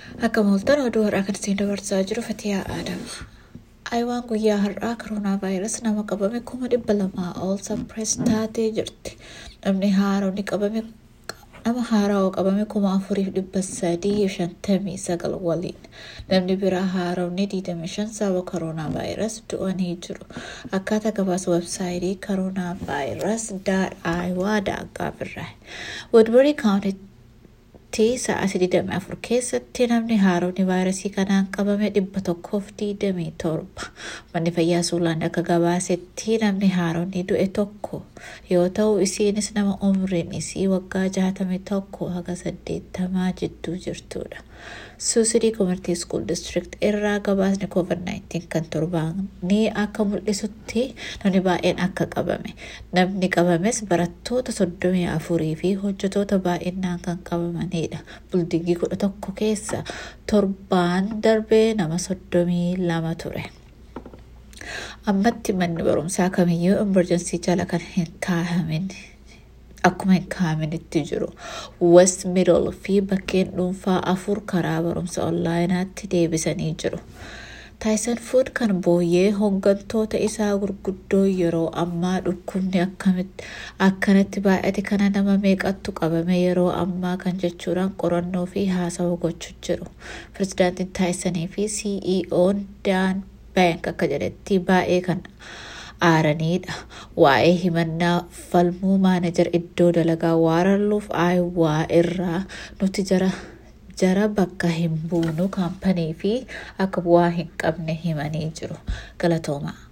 Akka mooltan oduu har'aa kan isin dabarsaa jiru Fatiyaa Aadama. Ayiwaan guyyaa har'aa koronaa vaayirasii nama qabame kuma dhibba lamaa ol sappirees taatee jirti. Namni haaronni qabame nama haarawaa qabame kuma afuriif dhibba sadii shantamii sagal waliin. Namni biraa haaronni diidamii shan sababa koronaa vaayirasii du'anii jiru. Akkaataa gabaasa websaayitii koronaa vaayirasii daat ayiwaa daaggaa birraa. Woodbury kaawuntii sa'aatii 24 keessatti namni haaronni vaayirasii kanaan qabame dhibba tokkoof 27 manni fayyaa suulaan akka gabaasetti namni haaronni du'e tokko yoo ta'u isiinis nama umriin isii waggaa 61 haga 80 jidduu jirtudha. Suusidii Komertii School District irraa gabaasni COVID-19 kan torbaanii akka mul'isutti namni baay'een akka qabame. Namni qabames barattoota soddomii afurii fi hojjetoota baay'inaan kan qabamanidha. Buldingii kudha tokko keessa torbaan darbee nama soddomii lama ture. Ammatti manni barumsaa kamiyyuu emerjensii jala kan hin kaahamin akkuma hin kaa'aminitti jiru. West Middle fi bakkeen dhuunfaa afur karaa barumsa onlaayinaatti deebisanii jiru. Taayisan Fuud kan booyyee hooggantoota isaa gurguddoo yeroo ammaa dhukkubni akkanatti baay'ate kana nama meeqattu qabame yeroo ammaa kan jechuudhaan qorannoo fi haasawa gochuu jiru. Pirezidaantiin Taayisanii fi CEO'n Daan Baank akka jedhetti baay'ee kan aaranidha. Waa'ee himannaa falmuu maanajar iddoo dalagaa waaralluuf aayuwaa irraa nuti jara jara bakka hin buunu kaampanii fi akka bu'aa hin qabne himanii jiru. Galatoomaa.